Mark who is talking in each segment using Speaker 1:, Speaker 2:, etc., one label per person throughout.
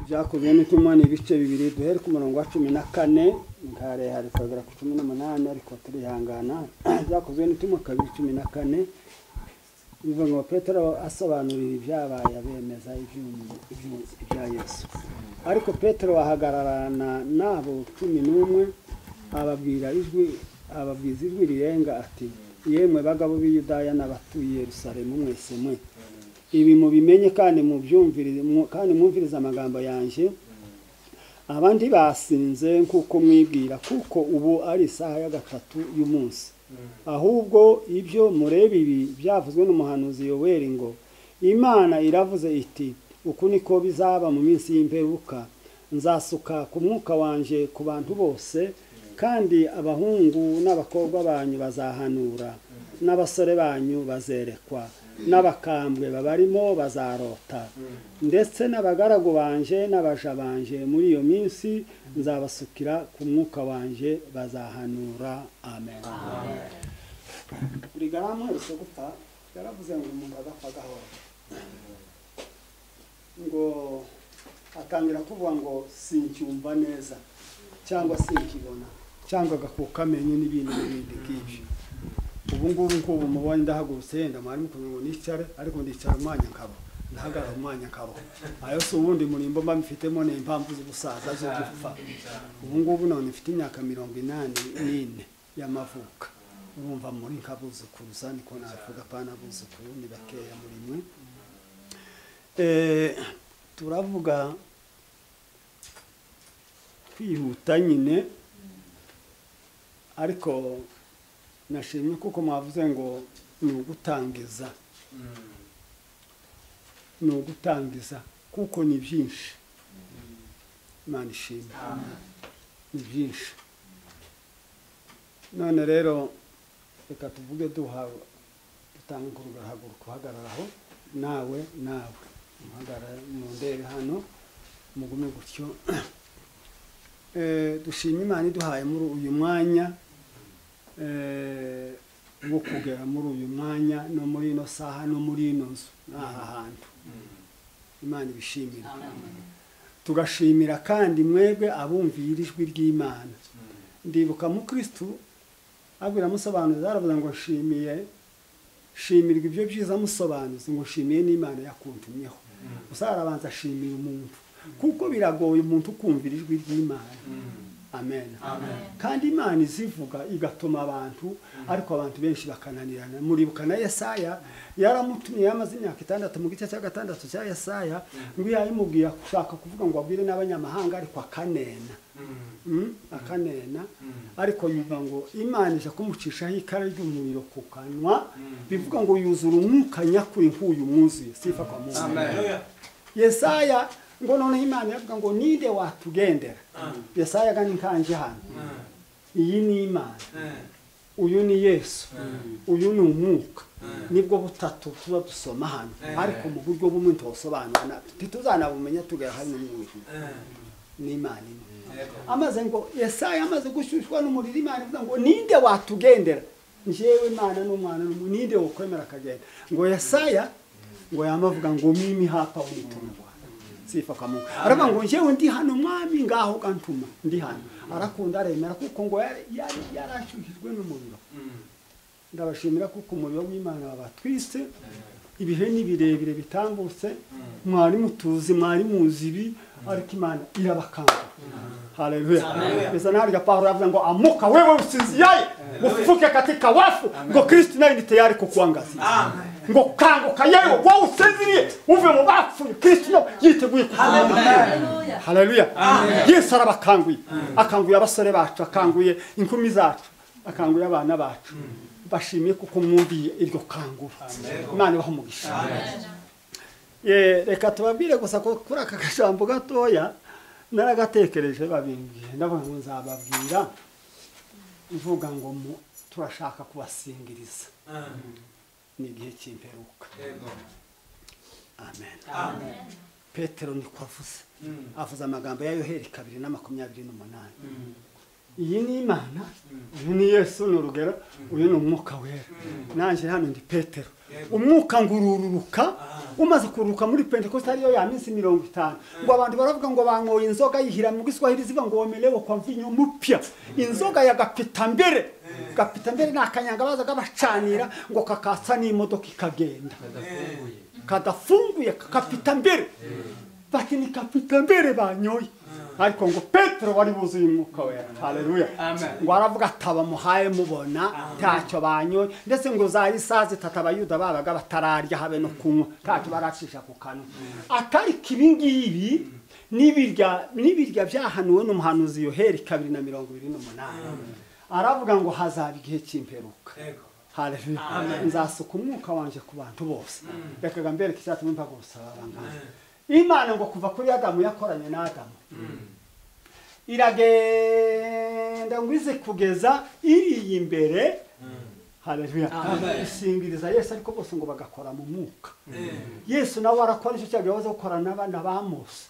Speaker 1: byakubiyemo itumani ibice bibiri duhere ku murongo wa cumi na kane nkarehare tukagera ku cumi n'umunani ariko turihangana byakozwe n'itumo kabiri cumi na kane bivuga ngo petero asobanurira ibyabaye abemeza ibya yesu ariko petero ahagararana n'abo cumi n'umwe ababwira ijwi ababwiza ijwi rirenga ati yemwe bagabo b'iyudaya n'abatuye Yerusalemu mwese mwe ibi mubimenye kandi mubyumvirize kandi mwumvirize amagambo yanjye abandi basinze nk'uko mwibwira kuko ubu ari isaha ya gatatu y'umunsi ahubwo ibyo mureba ibi byavuzwe n'umuhanuzi yoweri ngo imana iravuze iti uku niko bizaba mu minsi y'imperuka nzasuka ku mwuka wanjye ku bantu bose kandi abahungu n'abakobwa banyu bazahanura n'abasore banyu bazerekwa n'abakambwe babarimo bazarota ndetse n'abagaragu banje n'abaja banje muri iyo minsi nzabasukira ku mwuka wanje bazahanura amen buri garamuherutse gupfa yaravuze ngo umuntu agapfa gahoro ngo atangira kuvuga ngo sincyumva neza cyangwa sinkibona cyangwa agakuka amenyo n'ibintu n'ibindi byinshi ubu ngubu ngubu mubonye ndahagurutse yenda mwari mukunda ngo nicare ariko ndicara umwanya nkaba ndahagarara umwanya nkaba ayo si ubundi murimbo mba mfitemo ni impamvu z'ubusaza zo gupfa ubu ngubu none mfite imyaka mirongo inani n'ine y'amavuka urumva muri nkabuzukuruza niko navuga pana abuzukuru ni bakeya muri mwe turavuga kwihuta nyine ariko nashimye kuko mwavuze ngo ni ugutangiza ni ugutangiza kuko ni byinshi imana ishimwe ni byinshi none rero reka tuvuge duhawe dutanga uruhaguruka uhagarara aho nawe nawe muhagarara mu ndebe hano mugume gutyo dushima imana iduhaye muri uyu mwanya wo kugera muri uyu mwanya no muri ino saha no muri ino nzu n'aha hantu imana ibishimira tugashimira kandi mwebwe abumvira ijwi ry'imana ndibuka mukirisitu abwira amusobanuza aravuga ngo nshimiye shimirwa ibyo byiza amusobanuza ngo nshimiye n'imana yakuntumyeho gusa arabanza ashimira umuntu kuko biragoye umuntu ukumvira ijwi ry'imana amen kandi imana izivuga igatuma abantu ariko abantu benshi bakananirana muribuka na yesaya yaramutumye yamaze imyaka itandatu mu gice cya gatandatu cya yesaya ngo yayimubwira gushaka kuvuga ngo abwire n'abanyamahanga ariko akanena akanena ariko yumva ngo imana ije kumucishaho ikara ry'umuriro ku kanwa bivuga ngo yuzura umwuka nyakuri nk'uyu mwuzuye sifa kwa muntu yesaya ngo noneho imana iravuga ngo ninde watugendera yesaya agana inkanje hano iyi ni imana uyu ni yesu uyu ni umwuka nibwo butatu tuba dusoma hano ariko mu buryo bumwe ntitubusobanura ntituzanabumenya tugera hano n'uyu ni imana imwe amaze ngo yesaya amaze gushyushywa n'umuriro imana ivuga ngo ninde watugendera njyewe imana n'umwana ninde wo kwemera akagenda ngo yesaya ngo yamavuga ngo mimi hapa wituma sifa kwa Mungu. Aravuga ngo njyewe ndi hano mwami ngaho gantuma ndi hano. Arakunda aremera kuko ngo yari yarashyuhijwe n'umuriro. Ndabashimira kuko umuriro w'Imana wabatwise ibihe ni birebire bitambutse mwari mutuzi mwari muzi ibi ariko Imana irabakanga. Haleluya. Bisa naho ya Paulo avuga ngo amuka wewe usinziaye ufufuke katika wafu ngo Kristo naye ni tayari kukuangazia. Amen. ngo kanguka yewe wowe usinziriye uve mu bapfuye kirisito yiteguye kukuramya haleluya yesu arabakanguye akanguye abasore bacu akanguye inkumi zacu akanguye abana bacu bashimiye kuko mwumviye iryo kangura imana ibaho umugisha reka tubabwire gusa ko kuri aka kajambo gatoya naragatekereje babimbwiye ndavuga ngo nzababwira mvuga ngo turashaka kubasingiriza ni igihe cy'imperuka amen petero niko avuze avuze amagambo ya yoheri kabiri na makumyabiri n'umunani iyi ni imana uyu ni yesu ni urugero uyu ni umwuka wera nanjye hano ndi petero umwuka ngurururuka umaze kururuka muri pentekoste ariyo ya minsi mirongo itanu ngo abantu baravuga ngo banyoye inzoga yihira mu giswahili zivuga ngo womelewe kwa mvinyo mupya inzoga ya gapitambere gapitambere ni akanyanga bazaga bacanira ngo kakatsa n'imodoka ikagenda kadafunguye kapitambere bati ni kapitambere banyoye ariko ngo petero wari buzuye umwuka wera haleluya ngo aravuga ati abamuhaye mubona ntacyo banyoye ndetse ngo za isaha zitatu abayuda babaga batararya habe no kunywa ntacyo baracisha ku kanwa akariko ibi ngibi n'ibirya byahanuwe n'umuhanuzi yoheri kabiri na mirongo ibiri n'umunani aravuga ngo hazaba igihe cy'imperuka haleluya nzasuka umwuka wanjye ku bantu bose rekaga mbereke icyatuma imbaga gusaba abangana imana ngo kuva kuri adamu yakoranye n'adamu iragenda ngo ize kugeza iri imbere haleluya isingiriza yesu ariko bose ngo bagakora mu mwuka yesu nawe arakora icyo cyago yahoze gukora n'abana ba mose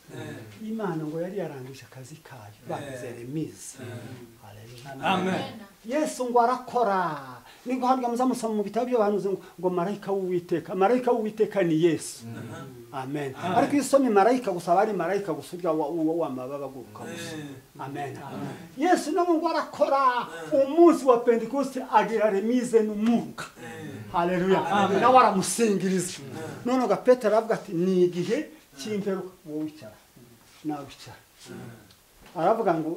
Speaker 1: imana ngo yari yarangije akazi kayo bagize remizi yesu ngo arakora ni guhabwa muzamusoma mu bitabo by'abahanuzi ngo marayika w'uwiteka marayika w'uwiteka ni yesu amen ariko iyo usomye marayika gusa aba ari marayika gusa urya uwo wamababa aguruka gusa amen yesu nawe ngo arakora umunsi wa pentekoste agira remize n'umwuka haleluya nawe aramusingiriza none ugapetero aravuga ati ni igihe cy'imperuka wowe wicara nawe wicara aravuga ngo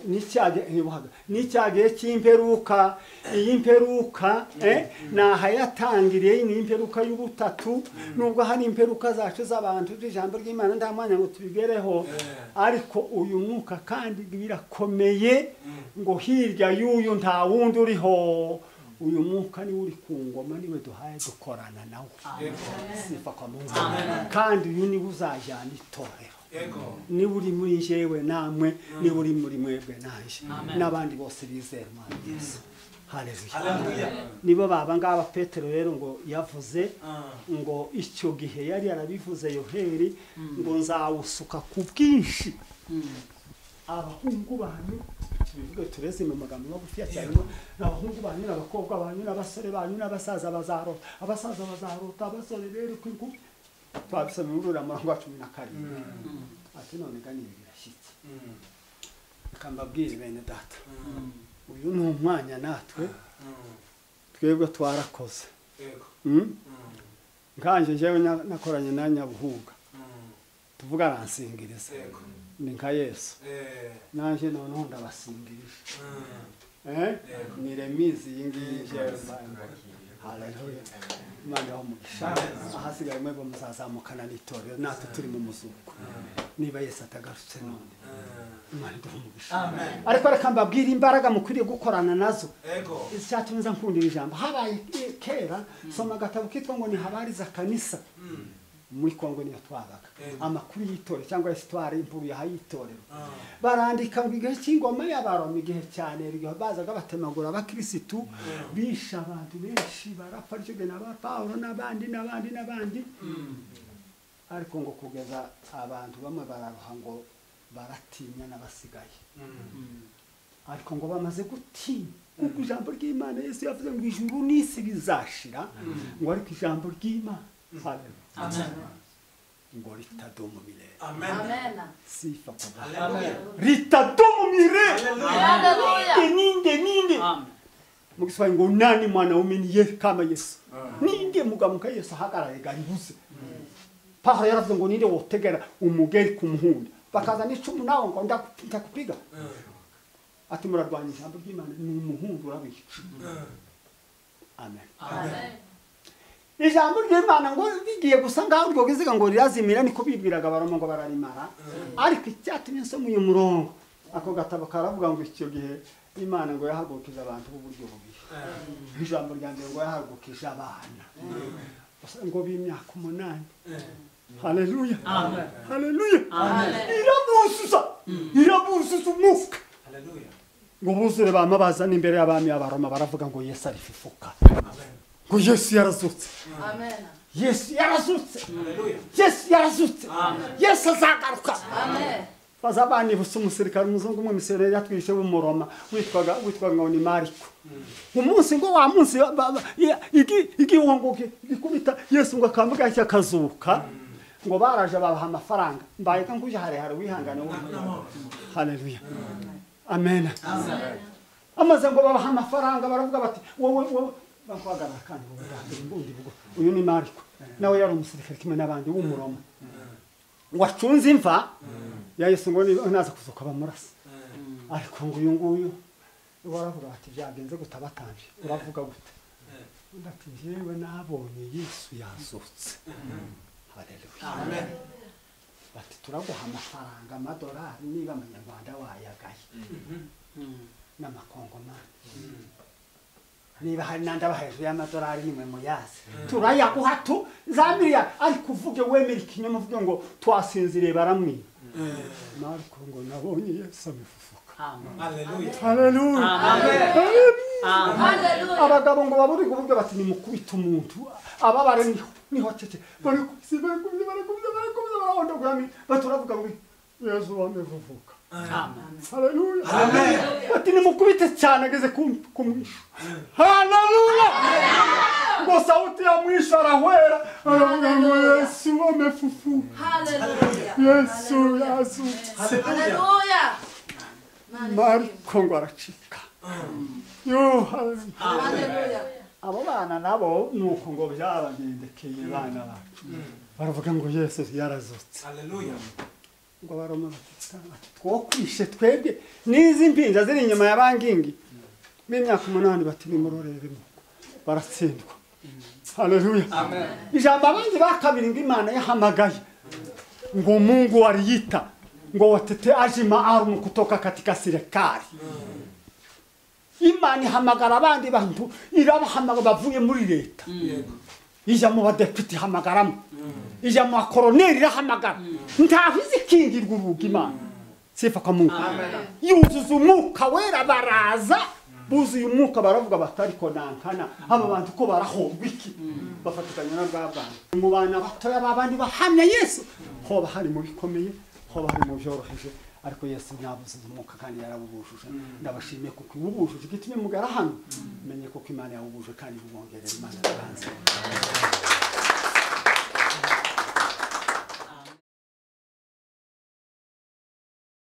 Speaker 1: n'icyageye cy'imperuka iyi mperuka ntahayatangiriye ni imperuka y'ubutatu nubwo hari imperuka zacu z'abantu z'ijambo ry'imana nta mwanya ngo tubigereho ariko uyu mwuka kandi birakomeye ngo hirya y'uyu nta wundi uriho uyu mwuka niwe uri ku ngoma niwe duhaye dukorana nawe kandi uyu niwe uzajyana itorero niba uri muri njyewe namwe niba uri muri mwebwe nanjye n'abandi bose bizera umwana yesu haleluya nibo baba ngaba petero rero ngo yavuze ngo icyo gihe yari yarabivuze yoheri ngo nzawusuka ku bwinshi abahungu banyu tubivuge tureze mu magambo magufiya cyane abahungu banyu n'abakobwa banyu n'abasore banyu n'abasaza bazarota abasaza bazarota abasore rero ku inkumi twabisomye muri uriya murongo wa cumi na karindwi ati none gani ibi birashyitse reka mbabwire bene data uyu ni umwanya natwe twebwe twarakoze nkanje njyewe nakoranye na nyabuhuga tuvuga aransingiriza ni nka yesu nanjye noneho ndabasingirije ni remizi iyi ngiyi njyewe haleluya imana yaho umugisha ahasigaye mwebwe muzazamukana n'itorero natwe turi mu muzuko niba yesu atagarutse none imana iduha umugisha ariko reka mbabwire imbaraga mukwiriye gukorana nazo icyatumye nza nkundira ijambo habaye kera soma agatabo kitwa ngo ni habariza kanisa muri kongo niyo twabaga amakuru y'itorero cyangwa esitwari impuruye ahayitorero barandika ngo igihe cy'ingoma y'abaroma igihe cyane bazaga batemagura abakirisitu bishe abantu benshi barapfa ryo na ba paul n'abandi n'abandi n'abandi ariko ngo kugeza abantu bamwe bararuha ngo baratinya n'abasigaye ariko ngo bamaze gutinya nk'uko ijambo ry'imana yesu yavuze ngo ijuru n'isi bizashira ngo ariko ijambo ry'imana ngo ritadumu mirere sifa kwa bwana ritadumu mirere ninde ninde mu giswahili ngo nani mwanaume ni ye kama yesu ninde mugamuka yesu ahagarare garibuze pahara yaravuze ngo ninde wotegera umugeri ku muhunda bakaza n'icumu nawe ngo ndakupiga ati murarwanya ijambo ry'imana ni umuhundu urabica amen, amen. ijambo ry'imana ngo rigiye gusa ngaho urwo ruziga ngo rirazimira niko bibwiraga baroma ngo bararimara ariko icyatumye nsoma uyu murongo ako gatabo karavuga ngo icyo gihe imana ngo yahagurukize abantu b'uburyo bubiri ijambo rya mbere ngo yahagurukije abana ngo b'imyaka umunani haleluya haleluya irabuzuza irabuzuza umwuka ngo buzure bamabaza n'imbere y'abami abaroma baravuga ngo yesu arififuka ngo yesu yarazutse yesu yarazutse yesu yarazutse yesu azagaruka baza banibutse umusirikare umuzungu w'umumisiyoneri yatwishe w'umuroma witwaga witwaga ngo ni mariko umunsi ngo wa munsi ba- ba- ya- igi- igihungu gi- gikubita yesu ngo akambuga yahise akazuka ngo baraje babaha amafaranga mbaye nguje harehare wihangane wo haleluya amen amaze ngo babaha amafaranga baravuga bati wowe wowe bakwagarara kandi wowe bwa mbere mbundi bwo uyu ni mariko nawe yari umusirikare kimwe n'abandi w'umuroma wacunze imva yahise ngo niba naza kuzuka bamurasa ariko ngo uyu nguyu waravuga bati byagenze gute abatambye uravuga gute undi ati njyewe nabonye yesu yazutse haleluya bati turaguha amafaranga amadolari niba amanyarwanda wayagaye n'amakongomani niba hari n'andi aba hejuru y'amadolari nimwe muyazi turayaguha tu za miliyari ariko uvuge wemera ikinyoma uvuge ngo twasinziriye baramwiba mariko ngo nabonye yesu abifufuka abagabo ngo baburi kuvuga bati nimukubita umuntu ababare niho niho cece barakubise barakubise barakubise barakubise barahondagurami baturavuga ngo yesu wambe vuvuka haleluya bati nimukubite cyane ageze ku- ku mwisho haleluya ngo sauti ya mwisho arahwera aravuga ngo yesu wamefufuka yesu yazutse mariko ngo aracika yo haleluya abo bana nabo ni uko ngo byabagendekeye bana bacu baravuga ngo yesu yarazutse ngo baroma bati "Bati, twokwishe twebwe n'izi mpinja ziri inyuma ya bangingi b'imyaka umunani bati nimurorere nuko baratsindwa haleluya ijambo abandi ba kabiri ngo imana yahamagaye ngo mungu waliyita ngo watete ajima arumu kutoka katika serikali imana ihamagara abandi bantu irabahamagara bavuye muri leta ijya mu badepite ihamagaramo ijya mu bakoroneri irahamagara ntaho izikingirwa urugo imana sifa kwa mungu yuzuza umwuka wera baraza buzuye umwuka baravuga bati ariko nankana aba bantu ko barahomba iki bafatikanya na bwa bana mu bana batoya b'abandi bahamya yesu hoba hari mu bikomeye hoba hari mu byoroheje ariko yesu nyabuzuza umwuka kandi yarawubujuje ndabashimiye kuko uwubujuje igitumye mugara hano menye kuko imana yawubuje kandi iwongerera imana